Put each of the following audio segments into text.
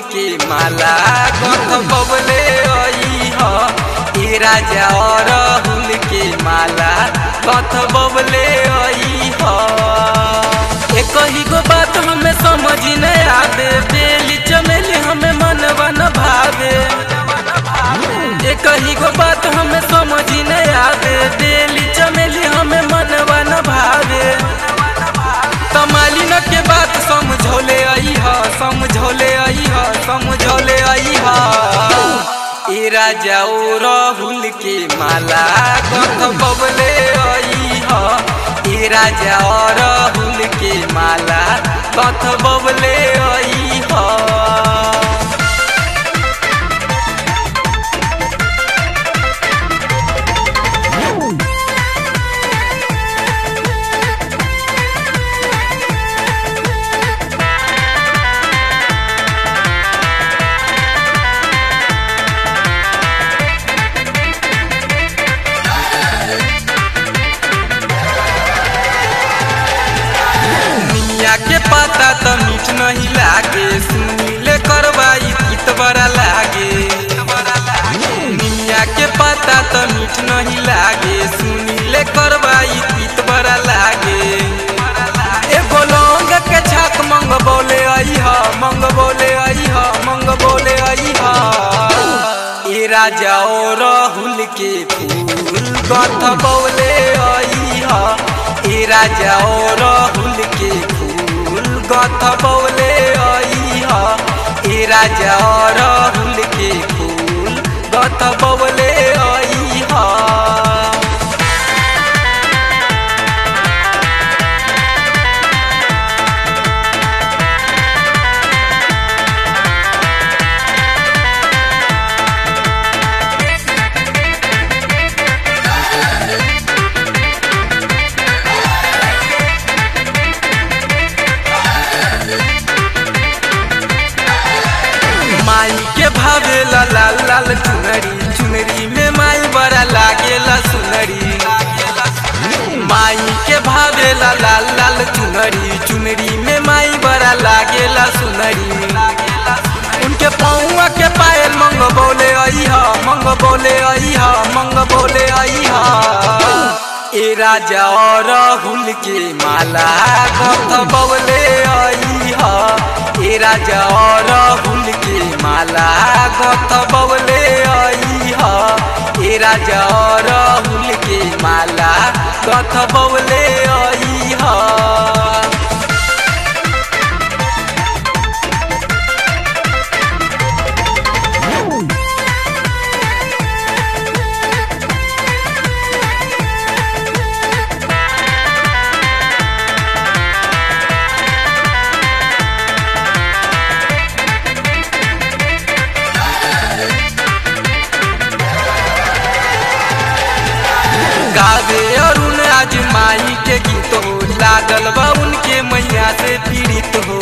के माला कथ बबले आई ह ए राजा अरहुल के माला कथ बबले आई ह एक ही गो बात हमें समझ न आवे बेली चमेली हमें मनवा न भावे एक ही गो बात हमें समझ न आवे बेली चमेली हमें मनवा न भावे तमालिन के बात समझौले आई ह समझौले आई ह समझौले आई ह ए राजा ओ राहुल के माला कथ बबले आई ह ए राजा ओ राहुल के माला कथ बबले आई ह मिया के पता तो मीठ नहीं लागे सुनीले करवाई गीत बड़ा लागे मिया के पता तो मीठ नहीं लागे सुनीले करवाई गीत बड़ा लागे एगो लौंग के छाक मंग बोले आई ह मंग बोले आई ह मंग बोले आई ह ए राजा ओ राहुल के फूल गथ बोले आई ह ए राजा ओ राहुल के फूल गथ बौले आई ह ए राजा ओ राहुल के फूल गथ बौले आई ह माई के भावेला लाल लाल चुनरी चुनरी में माई बड़ा लागेला सुनरी माई के भावेला लाल लाल चुनरी चुनरी में माई बड़ा लागेला सुनरी उनके पौआ के पायल मंग बोले आई हा मंग बोले आई हा मंग बोले आई हा ए राजा और राहुल के माला कथ बौले आई हा ए राजा और राहुल के माला कथ बौले आई हा ए राजा और राहुल के माला कथ बौले आई हा गावे अरुण आज माई के गीत हो लागल बा उनके मैया से पीड़ित हो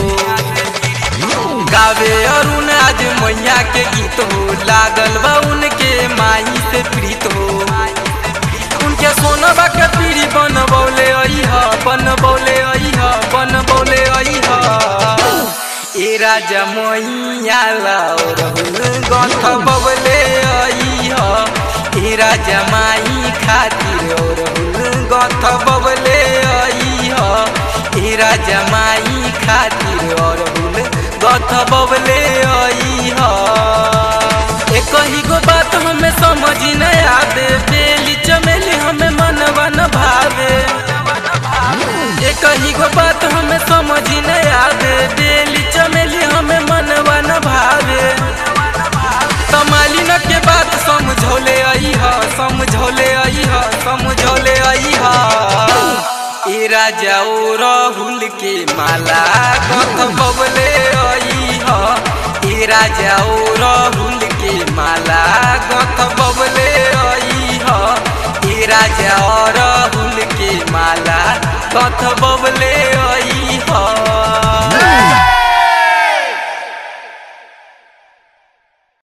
गावे अरुण आज मैया के गीत हो लागल बा उनके माई से पीड़ित हो उनके सोनबा के पीड़ी बन बोले आई ह बन बोले आई ह बन बोले आई ह ए राजा मैया लाओ रहुल गथ बबले आई ह ए राजा माई खातिर और गथ बबले आई ह ए राजा माई खातिर और गथ बबले आई ह एक ही गो बात हमें समझ न आवे बेली चमेली हमें मनवा न भावे एक ही गो बात हमें समझ न आवे बेली चमेली हमें मनवा न भावे तमालिन के बात समझौले आई ह समझौले आई ह समझौले आई ह ए राजा ओ राहुल के माला कथ बबले आई ह ए राजा ओ राहुल के माला कथ बबले आई ह ए राजा ओ राहुल के माला कथ बबले